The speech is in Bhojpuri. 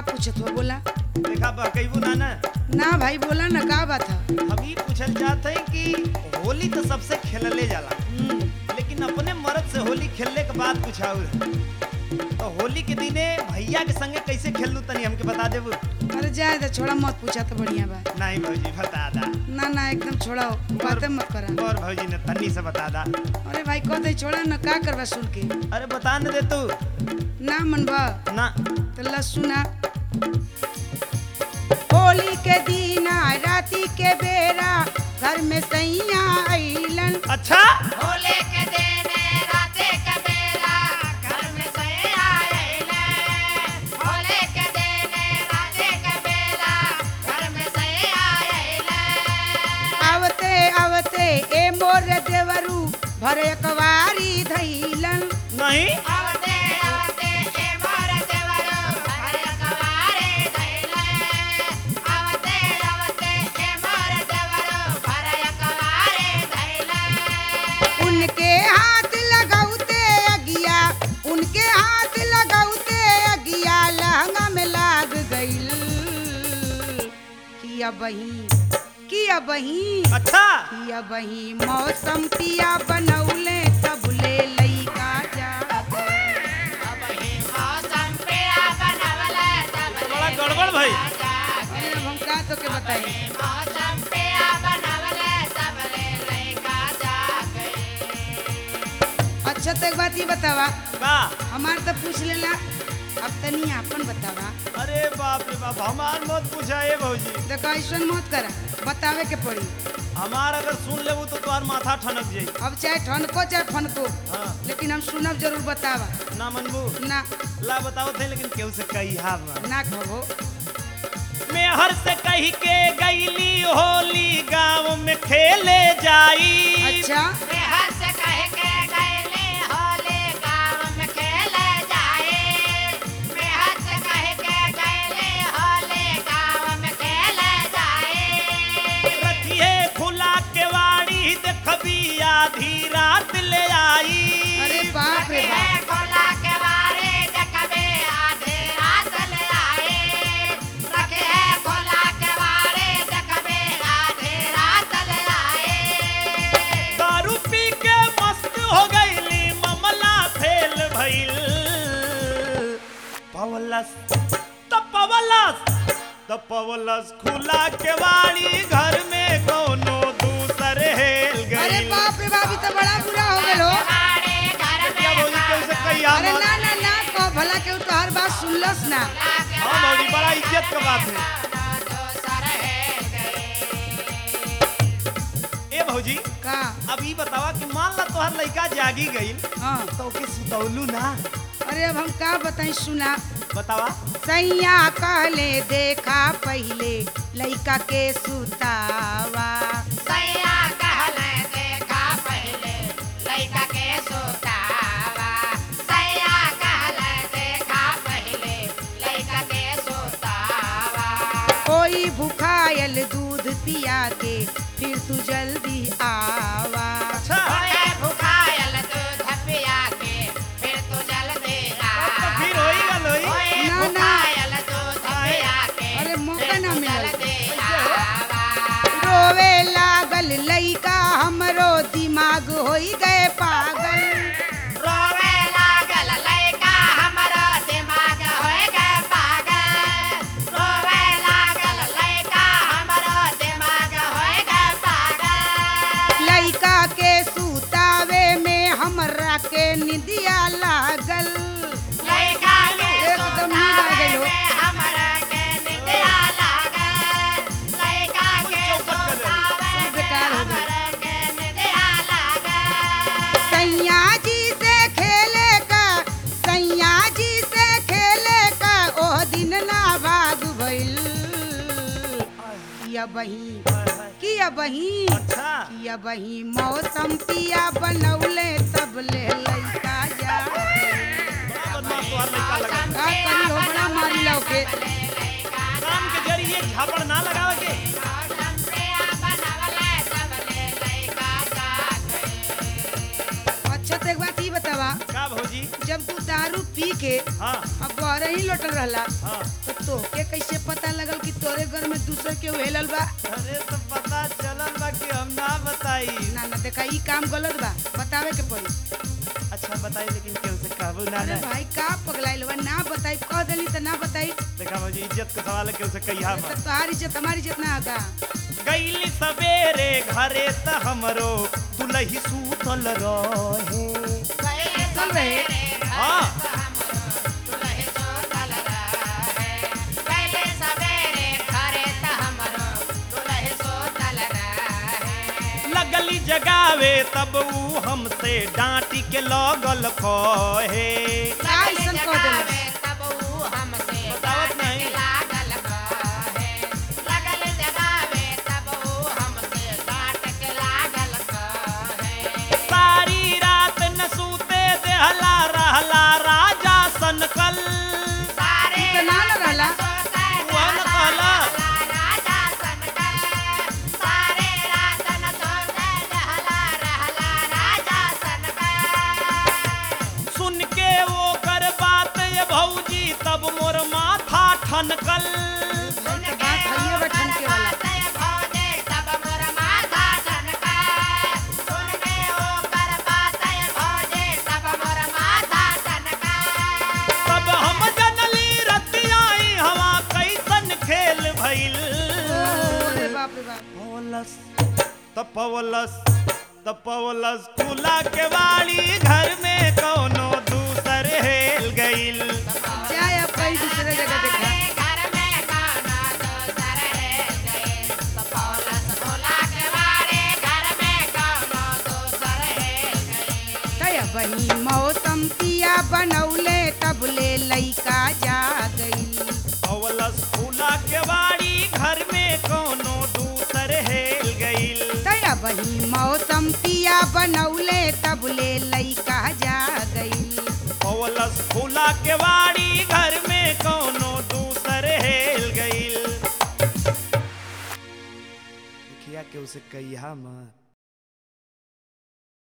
पूछत हो बोला देखा बकैबू ना ना ना भाई बोला ना का बात है हम ई पूछल चाहते हैं कि होली तो सबसे खेलले जाला हम्म, लेकिन अपने मर्द से होली खेलने के बाद कुछ और तो होली के दिने भैया के संगे कैसे खेलू तनी हमके बता देबू अरे जाए तो छोड़ा मत पूछा तो बढ़िया बा नहीं भौजी बता दा ना ना एकदम छोड़ा बातें मत करा और भौजी ने तन्नी से बता दा अरे भाई कहते छोड़ा ना का करवा सुन के अरे बता न दे तू ना मनबा ना तो ला सुना होली के दिन राती के बेरा घर में सैया अइलन अच्छा होले के देने राते के बेला घर में सैया आइले होले के देने राते के बेला घर में सैया आइले आवते आवते ए मोर देवरू भरे कवारी धैलन नहीं आवते आवते ए मोर देवरो हर कवारे धैले आवते आवते ए मोर देवरो हर कवारे धैले उनके हाथ लगाउते अगिया उनके हाथ लगाउते अगिया लहंगा में लाग गइल किया बही किया बही अच्छा किया बही मौसम पिया बनौले तब ले लइका जा अब ही मौसम पिया बनवले तब बड़ा गड़बड़ भाई अरे अब हम का तो के बताई मौसम पिया बनवले तब ले लइका जागे अच्छा तो एक बात ये बतावा का हमार तो पूछ लेला अब तनी आपन बतावा अरे बाप रे बाप हमार मत पूछा ए भौजी देखो ऐसा मत करा बतावे के पड़ी हमार अगर सुन लेबू तो तुम्हार माथा ठनक जाई अब चाहे ठनको चाहे फनको हाँ लेकिन हम सुनब जरूर बतावा ना मनबू ना ला बताओ थे लेकिन केहू से कही हा ना कहो मैं हर से कही के गईली होली गांव में खेले जाई अच्छा मैं हंस कह के गईली होले गाँव में खेले जाए मैं हंस कह के गईली होले गाँव में खेले जाए रखिए खुला केवाड़ी देखबी आधी रात ले आई अरे बाप रे रखिए बाप खोला के बारे देखबे आधे रात ले आए रखिए खोला के बारे देखबे आधे रात ले आए दारू पी के मस्त हो गईली ममला फेल भइल पवलस त पवलस त पवलस खुला केवाड़ी घर में कोनो दूसर हेल गई अरे बाप रे बाप ई तो बड़ा बुरा हो गलो हमारे घर क्या में बोली केहू से कही हा अरे मत। ना ना ना कहो भला के तो हर बात सुनलस ना हाँ मौली बड़ा इज्जत का बात है दोसर है गए ए भौजी का अब ई बतावा कि मान ला तोहर लइका जागी गईल हाँ तो ओके सुतौलू ना अरे अब हम का बताई सुना बतावा सैया कहले देखा पहले लइका के सुतावा सैया कहले देखा पहले लइका के सोतावा सैया कहले देखा पहले लइका के सोतावा कोई भुखायल दूध पिया के फिर तू जल्दी आवा अच्छा ओए भुखायल दूध पिया के फिर तू जल्दी आ तो फिर होई गल होई ओए ना, ना। भुखायल दूध पिया के अरे मौका फिर ना तू मिलल। जल्दी आवा रोवे लागल लइका हमरो दिमाग होई गए पागल रोवे लागल लइका हमरो दिमाग होय गए पागल रोवे लागल लइका हमरो दिमाग होय गए पागल लइका के सुतावे में हमरा के निदिया लागल लइका के एकदम नींद आ गइल हो। सोतावे में हमरा के निंदिया लागल लइका के सोतावे सब में बेकार हो गइल। हमरा के निंदिया लागल सैया जी से खेले का सैया जी से खेले का ओह दिन ना भाग भइल किया बही किया बही अच्छा किया बही मौसम पिया बनौले तब ले लइका जा बड़ा बदमाश तोहर लइका लगा का करी हो बड़ा मारी लौके काम के जरिए झापड़ ना लगावे के मौसम पिया बनवले तब ले लइका जागे अच्छा तो एक बात ई बतावा का भौजी जब तू दारू पी के हाँ अब बहरे ही लौटल रहला हाँ तो तोहके कैसे पता लगल कि तोरे घर में दूसरे के हेलल बा अरे तो पता चलल बा कि हम ना बताई ना ना देखा ई काम गलत बा बतावे के पड़ी अच्छा बताई लेकिन केहू से कहबू ना अरे ना भाई का पगलाइल बा ना बताई कह देली तो ना बताई देखा भौजी इज्जत के सवाल है केहू से कहिया तो मत तोहार इज्जत हमारी इज्जत ना होगा गईली सवेरे घरे त हमरो दुलही सूतल रहे चल रहे हाँ दुल्हे सोतल रहे पहले सवेरे घरे त हमरो दुल्हे सोतल रहे लगली जगावे तब ऊ हमसे डांटी के लगल कहे का ऐसन कह देली तब ऊ हमसे बतावत डांट नहीं। के लागल कहे लगल जगावे तब ऊ हमसे डांट के लागल कहे सारी रात न सूते देहला रहला राजा सनकल सारे ई तो ना न रहला सोते वह न कहला। राजा सनकल सारे रात न सोते रहला रहला राजा सनकल सुन के वो कर बात ये भौजी तब मोर माथा ठनकल तो बात हइये बा ठनके वाला तब हम जनली रतियाई हवा कैसन खेल भइल अरे बाप रे बाप पवलस तपवलस तपवलस खुला के वाली घर में कौनो दूसर हेल गइल जाए अब कहीं दूसरे जगह देखा तय बही मौसम पिया बनौले तब ले लइका जा गई पवलस खुला के वाली घर में कौनो दूसर हेल गइल तय बही मौसम पिया बनौले तब ले लइका जा गई पवलस खुला के वाड़ी घर में कौनो दूसर हेल गइल देखिया के उसे कहिया मत